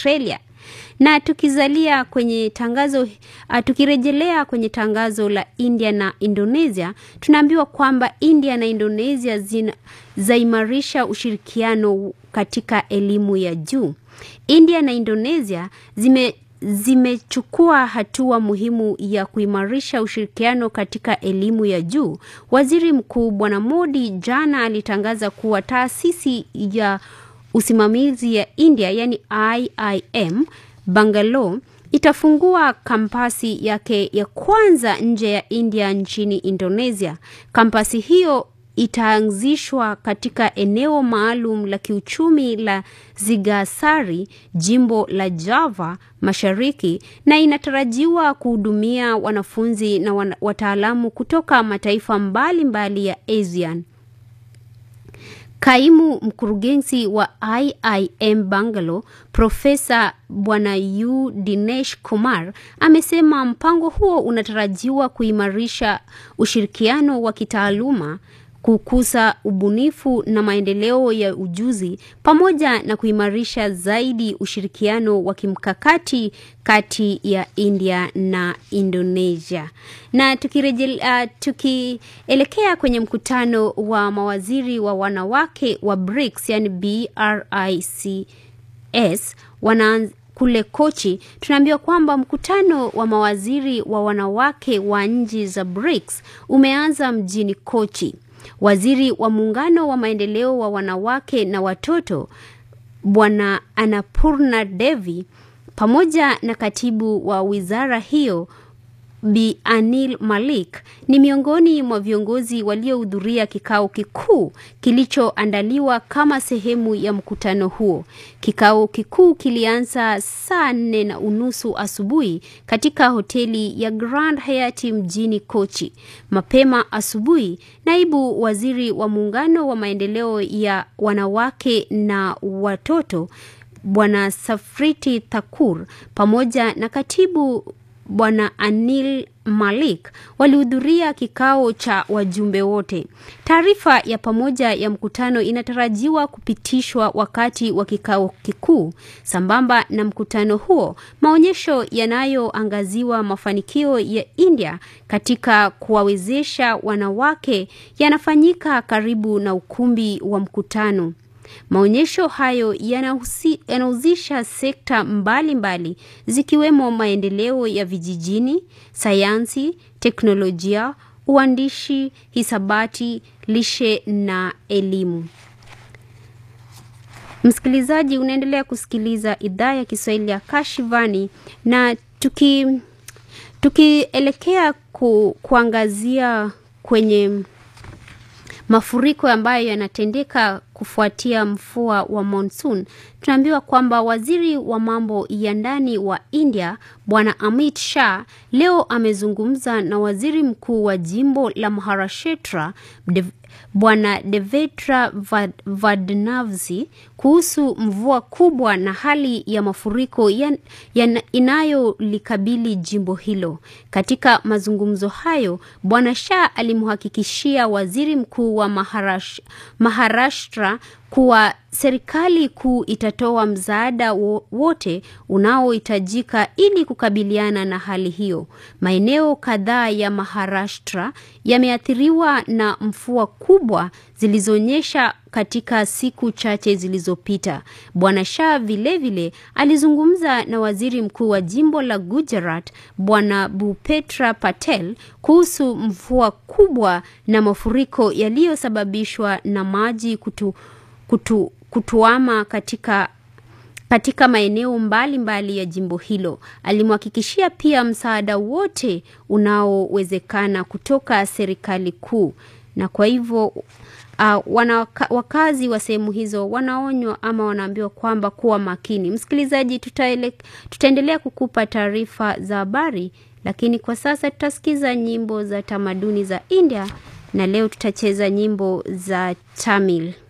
Australia. Na tukizalia kwenye tangazo uh, tukirejelea kwenye tangazo la India na Indonesia, tunaambiwa kwamba India na Indonesia zina zaimarisha ushirikiano katika elimu ya juu. India na Indonesia zime zimechukua hatua muhimu ya kuimarisha ushirikiano katika elimu ya juu. Waziri Mkuu Bwana Modi jana alitangaza kuwa taasisi ya usimamizi ya India yani IIM Bangalore itafungua kampasi yake ya kwanza nje ya India nchini Indonesia. Kampasi hiyo itaanzishwa katika eneo maalum la kiuchumi la Zigasari, jimbo la Java Mashariki, na inatarajiwa kuhudumia wanafunzi na wana, wataalamu kutoka mataifa mbalimbali mbali ya ASEAN. Kaimu mkurugenzi wa IIM Bangalore, Profesa Bwana U Dinesh Kumar amesema mpango huo unatarajiwa kuimarisha ushirikiano wa kitaaluma kukuza ubunifu na maendeleo ya ujuzi pamoja na kuimarisha zaidi ushirikiano wa kimkakati kati ya India na Indonesia. Na tukirejelea uh, tukielekea kwenye mkutano wa mawaziri wa wanawake wa BRICS, yani BRICS wana kule Kochi, tunaambiwa kwamba mkutano wa mawaziri wa wanawake wa nchi za BRICS umeanza mjini Kochi. Waziri wa muungano wa maendeleo wa wanawake na watoto Bwana Annapurna Devi pamoja na katibu wa wizara hiyo Bi Anil Malik ni miongoni mwa viongozi waliohudhuria kikao kikuu kilichoandaliwa kama sehemu ya mkutano huo. Kikao kikuu kilianza saa nne na unusu asubuhi katika hoteli ya Grand Hyatt mjini Kochi. Mapema asubuhi, naibu waziri wa muungano wa maendeleo ya wanawake na watoto Bwana Safriti Thakur pamoja na katibu Bwana Anil Malik walihudhuria kikao cha wajumbe wote. Taarifa ya pamoja ya mkutano inatarajiwa kupitishwa wakati wa kikao kikuu. Sambamba na mkutano huo, maonyesho yanayoangaziwa mafanikio ya India katika kuwawezesha wanawake yanafanyika karibu na ukumbi wa mkutano. Maonyesho hayo yanahusisha sekta mbalimbali mbali, zikiwemo maendeleo ya vijijini, sayansi, teknolojia, uandishi, hisabati, lishe na elimu. Msikilizaji, unaendelea kusikiliza idhaa ya Kiswahili ya Kashivani na tuki tukielekea ku, kuangazia kwenye mafuriko ambayo yanatendeka kufuatia mvua wa monsoon, tunaambiwa kwamba waziri wa mambo ya ndani wa India Bwana Amit Shah leo amezungumza na waziri mkuu wa jimbo la Maharashtra Dev, Bwana Devetra Vadnavzi kuhusu mvua kubwa na hali ya mafuriko ya, ya inayolikabili jimbo hilo. Katika mazungumzo hayo, Bwana Shah alimhakikishia waziri mkuu wa Maharash, Maharashtra kuwa serikali kuu itatoa msaada wote unaohitajika ili kukabiliana na hali hiyo. Maeneo kadhaa ya Maharashtra yameathiriwa na mvua kubwa zilizonyesha katika siku chache zilizopita. Bwana Shah vilevile alizungumza na waziri mkuu wa jimbo la Gujarat Bwana Bhupetra Patel kuhusu mvua kubwa na mafuriko yaliyosababishwa na maji kutu, kutu, kutuama katika katika maeneo mbalimbali mbali ya jimbo hilo. Alimhakikishia pia msaada wote unaowezekana kutoka serikali kuu, na kwa hivyo uh, wana, wakazi wa sehemu hizo wanaonywa ama wanaambiwa kwamba kuwa makini. Msikilizaji, tutaele, tutaendelea kukupa taarifa za habari, lakini kwa sasa tutasikiza nyimbo za tamaduni za India na leo tutacheza nyimbo za Tamil.